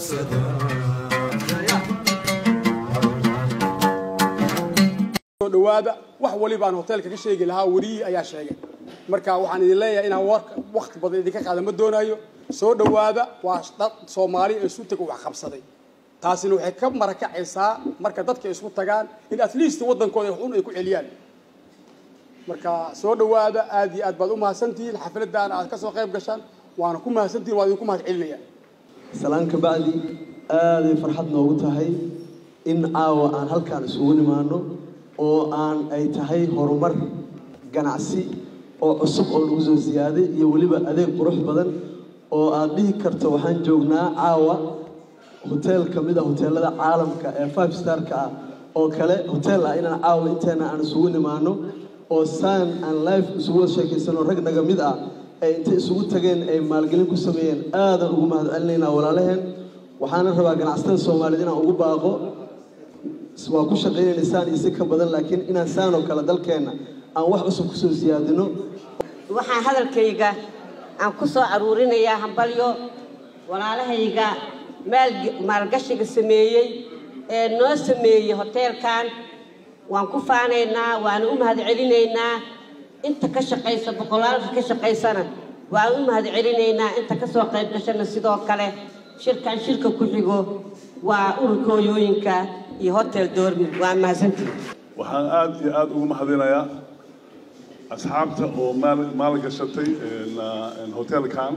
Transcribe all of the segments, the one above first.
soo dhawaada wax waliba aan hoteelka ka sheegi lahaa weriyii ayaa sheegay marka waxaan idin leeyahay inaan warka wakti badan idinka qaada ma doonayo soo dhawaada waa dad soomaali ee isu taga wax qabsaday taasina waxay ka marakacaysaa marka dadka isku tagaan in at least waddankooda xun ay ku celiyaan marka soo dhawaada aad iyo aad baad u mahadsantihiin xafladaan aad ka soo qayb gashaan waana ku mahadsantihiin waa idinku mahad celinaya salaan ka bacdi aaday farxad noogu tahay in caawa aan halkaan isugu nimaano oo aan ay tahay horumar ganacsi oo cusub oo lagu soo siyaaday iyo weliba adeeg qurux badan oo aad dhihi karto waxaan joognaa caawa hoteel ka mid a hoteelada caalamka ee five starka ah oo kale hoteel ah inaan caawa inteena aan isugu nimaano oo saan aan life isugu wada sheekaysano rag naga mid ah ay intay isugu tageen ay maalgelin ku sameeyeen aadan ugu mahad celinaynaa walaalaheen waxaana rabaa ganacsatada soomaaliyeed inaan ugu baaqo waa ku shaqaynaysaan iyo si ka badan laakiin inaan saan oo kale dalkeenna aan wax cusub kusoo siyaadino waxaan hadalkayga aan ku soo aruurinayaa hambalyo walaalahayga maal maalgashiga sameeyey ee noo sameeyey hoteelkan waan ku faanaynaa waana u mahad celinaynaa inta ka shaqaysa boqolaalka ka shaqaysana waan u mahad celinaynaa inta ka soo qayb gashana sidoo kale shirkan shirka ku xigo waa ururka hooyooyinka iyo hotel doormi waa mahadsantihi waxaan aada iyo aada ugu mahadinayaa asxaabta oo maal maalgashatay hotelkan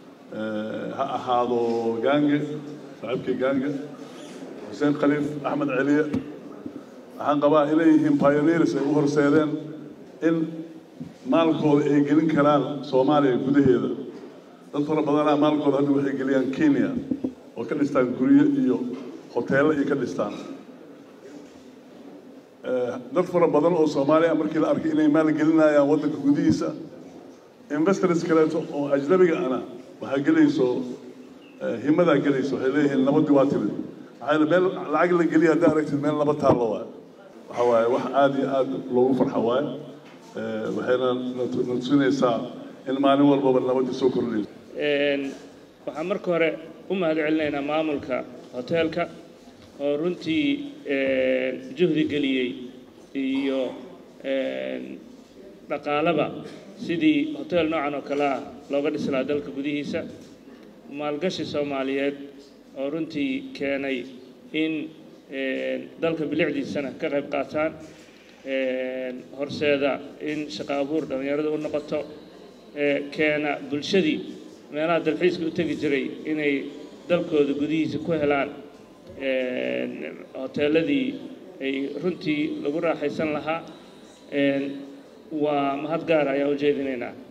ha ahaado gaange saaxiibkii gaange xuseen khaliif axmed celiye waxaan qabaa inay yihiin pioneers ay u horseedeen in maalkooda ay gelin karaan soomaaliya gudaheeda dad fara badanaa maalkooda hadda waxay geliyaan kenya oo ka dhistaan guryo iyo hoteello iyo ka dhistaan dad fara badan oo soomaaliya markii la arkay inay maalgelinayaan waddanka gudihiisa investors kaleeto oo ajnabiga ana waxaa gelayso himadaa gelayso waxay leeyihiin nabadii waa timid maxaa yeele meel lacag la geliya haddaa aragtid meel laba taallo waaye waxa waaye wax aada iyo aada loogu farxa waaye waxayna na tusinaysaa in maalin walbaba nabadii soo kordhinayso waxaan marka hore u mahad celinaynaa maamulka hoteelka oo runtii juhdi geliyey iyo dhaqaalaba sidii hotel noocan oo kale ah looga dhisi lahaa dalka gudihiisa maalgashi soomaaliyeed oo runtii keenay in dalka bilicdiisana ka qayb qaataan horseeda in shaqo abuur dhallinyarada u noqoto keena bulshadii meelaha dalxiiska u tegi jiray inay dalkooda gudihiisa ku helaan hoteeladii ay runtii lagu raaxaysan lahaa waa mahad gaara ayaan u jeedinaynaa